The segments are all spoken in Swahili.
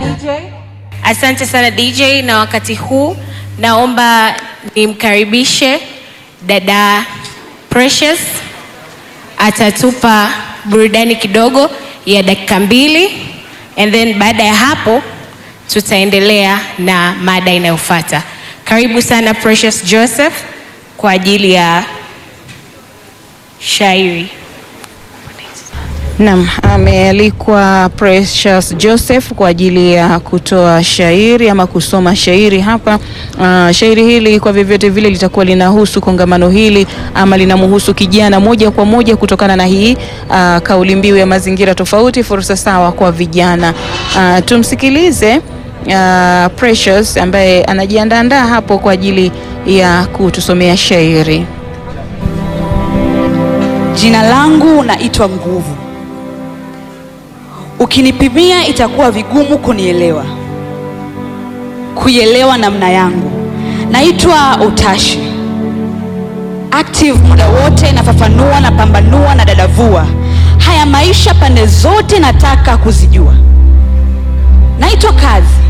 DJ. Asante sana DJ, na wakati huu naomba nimkaribishe dada Precious, atatupa burudani kidogo ya dakika mbili, and then baada ya hapo tutaendelea na mada inayofuata. Karibu sana Precious Joseph kwa ajili ya shairi. Naam, amealikwa Precious Joseph kwa ajili ya kutoa shairi ama kusoma shairi hapa. Uh, shairi hili kwa vyovyote vile litakuwa linahusu kongamano hili ama linamhusu kijana moja kwa moja kutokana na hii uh, kauli mbiu ya mazingira tofauti, fursa sawa kwa vijana. Uh, tumsikilize uh, Precious ambaye anajiandaandaa hapo kwa ajili ya kutusomea shairi. Jina langu naitwa Nguvu. Ukinipimia itakuwa vigumu kunielewa, kuielewa namna yangu. Naitwa Utashi, active muda wote, nafafanua, napambanua na dadavua haya maisha pande zote, nataka kuzijua. Naitwa Kazi,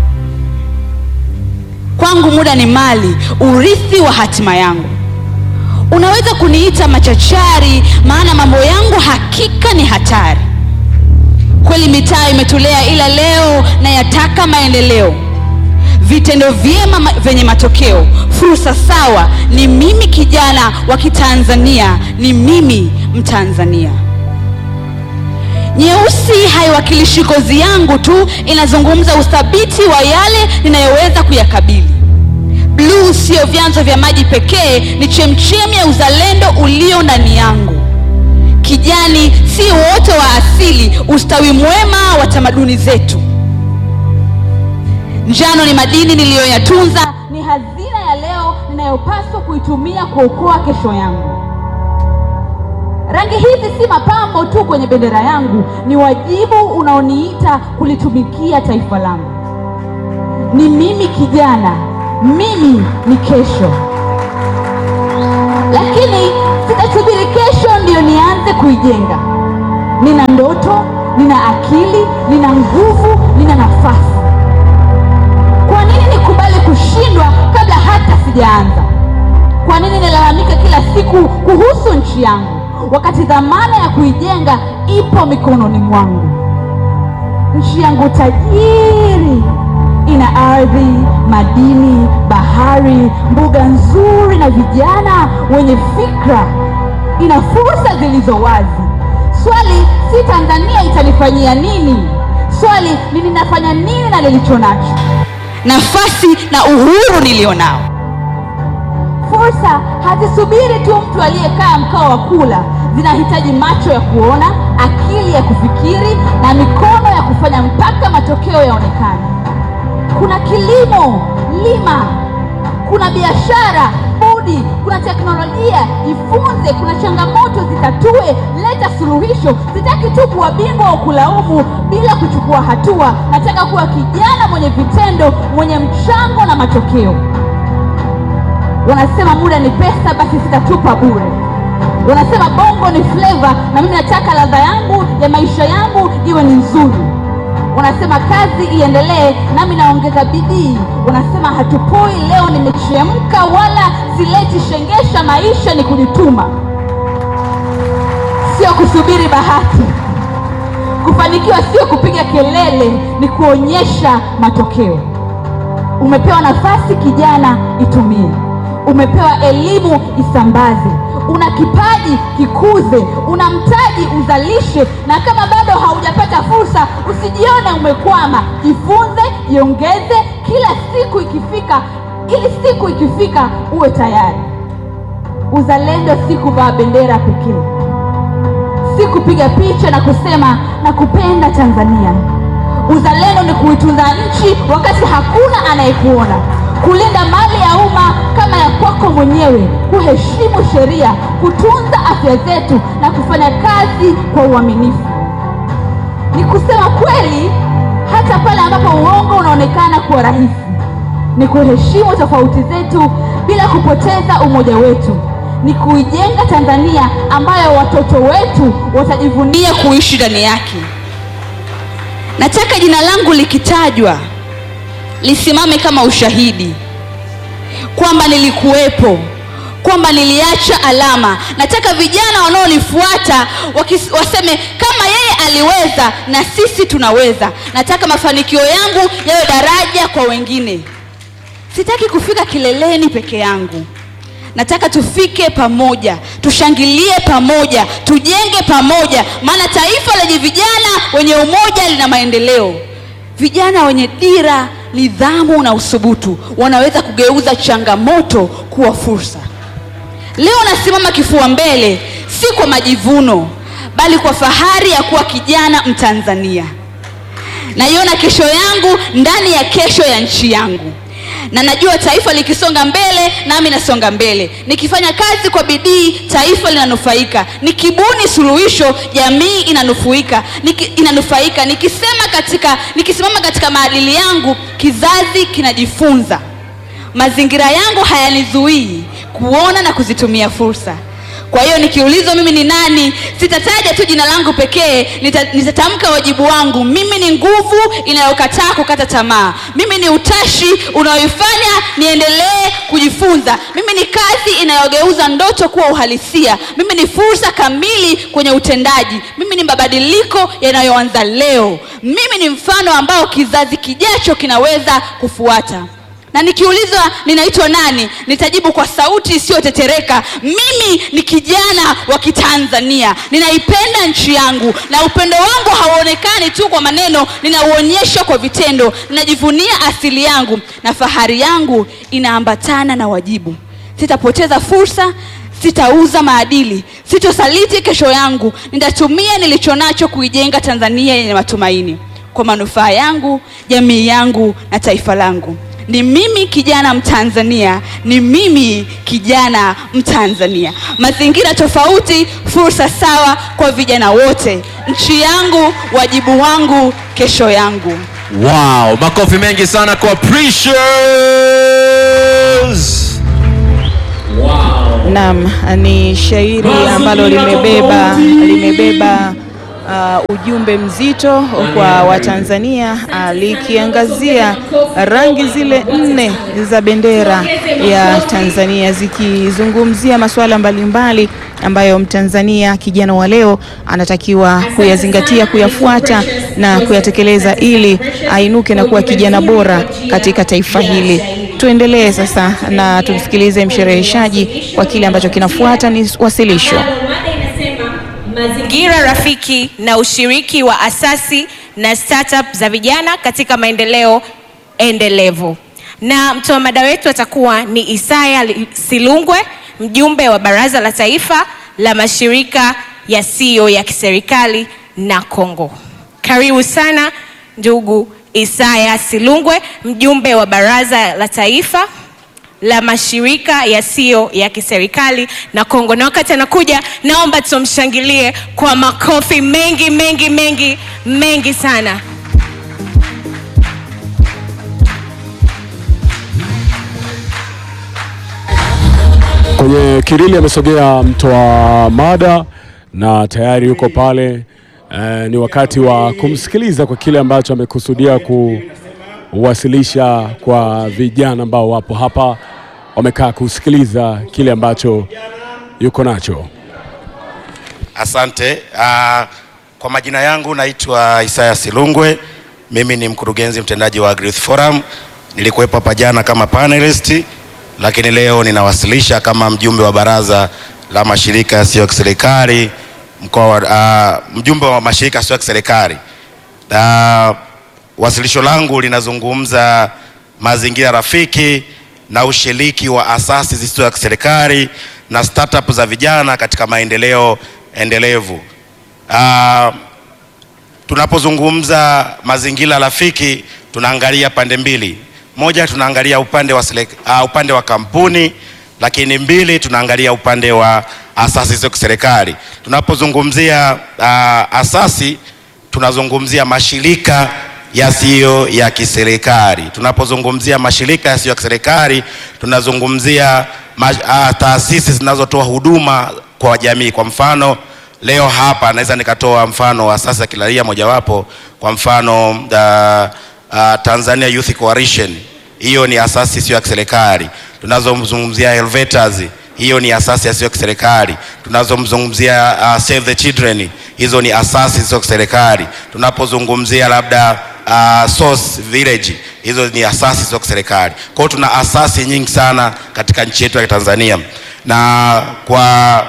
kwangu muda ni mali, urithi wa hatima yangu. Unaweza kuniita machachari, maana mambo yangu hakika ni hatari. Kweli mitaa imetulea, ila leo nayataka maendeleo, vitendo vyema ma- vyenye matokeo, fursa sawa. Ni mimi kijana wa Kitanzania, ni mimi Mtanzania. Nyeusi haiwakilishi kozi yangu tu, inazungumza uthabiti wa yale ninayoweza kuyakabili. Bluu siyo vyanzo vya maji pekee, ni chemchemi ya uzalendo ulio ndani yangu. Kijani si wote wa asili, ustawi mwema wa tamaduni zetu. Njano ni madini niliyoyatunza, ni hazina ya leo ninayopaswa kuitumia kuokoa kesho yangu. Rangi hizi si mapambo tu kwenye bendera yangu, ni wajibu unaoniita kulitumikia taifa langu. Ni mimi kijana, mimi ni kesho. Lakini sitasubiri kesho ndiyo nianze kuijenga. Nina ndoto, nina akili, nina nguvu, nina nafasi. Kwa nini nikubali kushindwa kabla hata sijaanza? Kwa nini nilalamika kila siku kuhusu nchi yangu wakati dhamana ya kuijenga ipo mikononi mwangu? Nchi yangu tajiri, ina ardhi, madini, bahari, mbuga nzuri na vijana wenye fikra. Ina fursa zilizo wazi. Swali si Tanzania itanifanyia nini, swali ni ninafanya nini na nilicho nacho, nafasi na uhuru nilionao. Fursa hazisubiri tu mtu aliyekaa mkao wa kula, zinahitaji macho ya kuona, akili ya kufikiri na mikono ya kufanya mpaka matokeo yaonekane. Kuna kilimo, lima. Kuna biashara, budi. Kuna teknolojia, jifunze. Kuna changamoto, zitatue. Leta suluhisho. Sitaki tu kuwa bingwa wa kulaumu bila kuchukua hatua. Nataka kuwa kijana mwenye vitendo, mwenye mchango na matokeo. Wanasema muda ni pesa, basi sitatupa bure. Wanasema bongo ni flavor, na mimi nataka ladha yangu ya maisha yangu iwe ni nzuri. Wanasema kazi iendelee, nami naongeza bidii. Wanasema hatupoi, leo nimechemka, wala sileti shengesha. Maisha ni kujituma, sio kusubiri bahati. Kufanikiwa sio kupiga kelele, ni kuonyesha matokeo. Umepewa nafasi kijana, itumie. Umepewa elimu, isambaze. Una kipaji, kikuze. Una mtaji, uzalishe. Na kama bado haujapata fursa, usijione umekwama. Jifunze, jiongeze kila siku ikifika, ili siku ikifika uwe tayari. Uzalendo si kuvaa bendera pekee, si kupiga picha na kusema nakupenda Tanzania. Uzalendo ni kuitunza nchi wakati hakuna anayekuona, kulinda mali ya umma kama ya kwako mwenyewe, kuheshimu sheria, kutunza afya zetu na kufanya kazi kwa uaminifu. Ni kusema kweli hata pale ambapo uongo unaonekana kuwa rahisi. Ni kuheshimu tofauti zetu bila kupoteza umoja wetu. Ni kuijenga Tanzania ambayo watoto wetu watajivunia kuishi ndani yake. nataka jina langu likitajwa lisimame kama ushahidi kwamba nilikuwepo kwamba niliacha alama nataka vijana wanaonifuata wakis- waseme kama yeye aliweza na sisi tunaweza nataka mafanikio yangu yawe daraja kwa wengine sitaki kufika kileleni peke yangu nataka tufike pamoja tushangilie pamoja tujenge pamoja maana taifa lenye vijana wenye umoja lina maendeleo vijana wenye dira nidhamu na usubutu wanaweza kugeuza changamoto kuwa fursa leo nasimama kifua mbele si kwa majivuno bali kwa fahari ya kuwa kijana mtanzania naiona kesho yangu ndani ya kesho ya nchi yangu na najua taifa likisonga mbele nami nasonga mbele nikifanya kazi kwa bidii taifa linanufaika nikibuni suluhisho jamii inanufaika Niki, inanufaika nikisema katika nikisimama katika maadili yangu kizazi kinajifunza mazingira yangu hayanizuii kuona na kuzitumia fursa kwa hiyo nikiulizwa mimi ni nani sitataja tu jina langu pekee nita- nitatamka wajibu wangu mimi ni nguvu inayokataa kukata tamaa mimi ni utashi unaoifanya niendelee kujifunza mimi ni kazi inayogeuza ndoto kuwa uhalisia mimi ni fursa kamili kwenye utendaji mimi ni mabadiliko yanayoanza leo mimi ni mfano ambao kizazi kijacho kinaweza kufuata na nikiulizwa ninaitwa nani nitajibu kwa sauti isiyotetereka mimi ni kijana wa kitanzania ninaipenda nchi yangu na upendo wangu hauonekani tu kwa maneno ninauonyesha kwa vitendo ninajivunia asili yangu na fahari yangu inaambatana na wajibu sitapoteza fursa sitauza maadili sitosaliti kesho yangu nitatumia nilicho nacho kuijenga tanzania yenye matumaini kwa manufaa yangu jamii yangu na taifa langu ni mimi kijana mtanzania ni mimi kijana mtanzania mazingira tofauti fursa sawa kwa vijana wote nchi yangu wajibu wangu kesho yangu Wow, makofi mengi sana kwa Precious. Naam, ni shairi ambalo limebeba limebeba uh, ujumbe mzito kwa Watanzania uh, likiangazia rangi zile nne za bendera ya Tanzania zikizungumzia masuala mbalimbali ambayo Mtanzania kijana wa leo anatakiwa kuyazingatia, kuyafuata na kuyatekeleza ili ainuke na kuwa kijana bora katika taifa hili. Tuendelee sasa na tumsikilize mshereheshaji kwa kile ambacho kinafuata ni wasilisho. Mada inasema mazingira rafiki na ushiriki wa asasi na startup za vijana katika maendeleo endelevu. Na mtoa mada wetu atakuwa ni Isaya Silungwe, mjumbe wa Baraza la Taifa la Mashirika Yasiyo ya Kiserikali na Kongo. Karibu sana ndugu Isaya Silungwe, mjumbe wa Baraza la Taifa la mashirika yasiyo ya kiserikali na Kongo. Na wakati anakuja, naomba tumshangilie kwa makofi mengi mengi mengi mengi sana. Kwenye kirili amesogea mtoa mada na tayari yuko pale. Eh, ni wakati wa kumsikiliza kwa kile ambacho amekusudia kuwasilisha kwa vijana ambao wapo hapa, wamekaa kusikiliza kile ambacho yuko nacho. Asante. Uh, kwa majina yangu naitwa Isaya Silungwe. Mimi ni mkurugenzi mtendaji wa Agri Youth Forum. Nilikuwepo hapa jana kama panelist, lakini leo ninawasilisha kama mjumbe wa baraza la mashirika yasiyo ya kiserikali mkoa wa uh, mjumbe wa mashirika yasiyo ya kiserikali. Uh, wasilisho langu linazungumza mazingira rafiki na ushiriki wa asasi zisizo za kiserikali na startup za vijana katika maendeleo endelevu. Uh, tunapozungumza mazingira rafiki tunaangalia pande mbili. Moja, tunaangalia upande wa, selek, uh, upande wa kampuni, lakini mbili, tunaangalia upande wa asasi zisizo kiserikali. Tunapozungumzia uh, asasi tunazungumzia mashirika yasiyo ya kiserikali. Tunapozungumzia mashirika yasiyo ya kiserikali tunazungumzia ma, uh, taasisi zinazotoa huduma kwa jamii. Kwa mfano leo hapa naweza nikatoa mfano wa asasi ya kiraia mojawapo, kwa mfano uh, uh, Tanzania Youth Coalition, hiyo ni asasi isiyo ya kiserikali. Tunazomzungumzia Helvetas, hiyo ni asasi isiyo ya kiserikali. Tunazomzungumzia uh, Save the Children, hizo ni asasi isiyo ya kiserikali. Tunapozungumzia labda uh, Source Village, hizo ni asasi isiyo ya kiserikali. Kwa hiyo tuna asasi nyingi sana katika nchi yetu ya Tanzania na kwa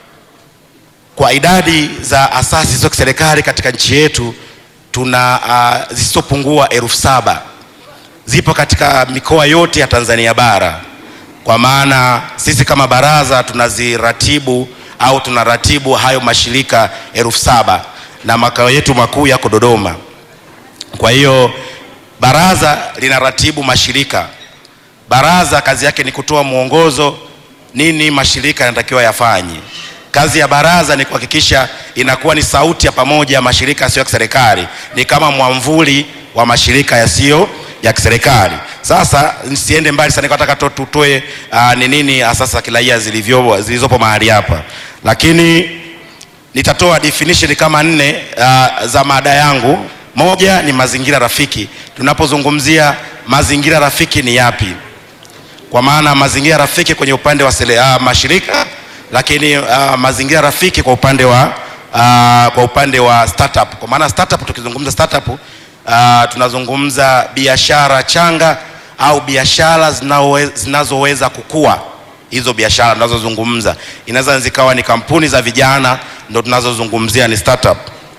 kwa idadi za asasi za kiserikali katika nchi yetu tuna uh, zisizopungua elfu saba zipo katika mikoa yote ya Tanzania bara. Kwa maana sisi kama baraza tunaziratibu au tunaratibu hayo mashirika elfu saba na makao yetu makuu yako Dodoma. Kwa hiyo baraza linaratibu mashirika. Baraza kazi yake ni kutoa mwongozo nini mashirika yanatakiwa yafanye. Kazi ya baraza ni kuhakikisha inakuwa ni sauti ya pamoja ya mashirika yasiyo ya kiserikali, ni kama mwamvuli wa mashirika yasiyo ya kiserikali. Sasa nisiende mbali sana, nataka tu- tutoe uh, ni nini asasi za kiraia zilivyo zilizopo mahali hapa, lakini nitatoa definition kama nne uh, za mada yangu. Moja ni mazingira rafiki. Tunapozungumzia mazingira rafiki ni yapi? Kwa maana mazingira rafiki kwenye upande wa sele, uh, mashirika lakini uh, mazingira rafiki kwa upande wa uh, kwa upande wa startup. Kwa maana startup, tukizungumza startup uh, tunazungumza biashara changa au biashara zinaowe- zinazoweza kukua. Hizo biashara tunazozungumza inaweza zikawa ni kampuni za vijana, ndo tunazozungumzia ni startup.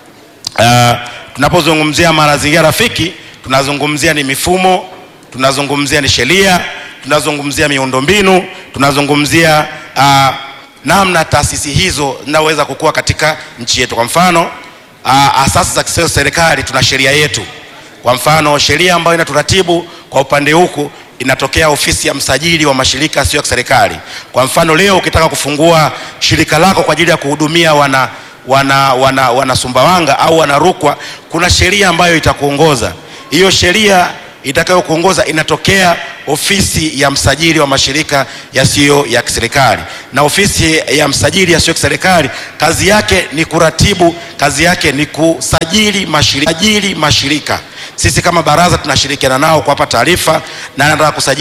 Uh, tunapozungumzia mazingira rafiki tunazungumzia ni mifumo, tunazungumzia ni sheria, tunazungumzia miundombinu, tunazungumzia uh, namna taasisi hizo zinaweza kukua katika nchi yetu. Kwa mfano uh, asasi za kisiasa serikali, tuna sheria yetu. Kwa mfano sheria ambayo inaturatibu kwa upande huku inatokea ofisi ya msajili wa mashirika yasiyo ya kiserikali. Kwa mfano leo ukitaka kufungua shirika lako kwa ajili ya kuhudumia wana wana, wana, wana Sumbawanga au wana Rukwa, kuna sheria ambayo itakuongoza. Hiyo sheria itakayokuongoza inatokea ofisi ya msajili wa mashirika yasiyo ya kiserikali, na ofisi ya msajili yasiyo ya kiserikali kazi yake ni kuratibu, kazi yake ni kusajili mashirika, sajili mashirika. Sisi kama baraza tunashirikiana nao kuwapa taarifa na nataka kusajili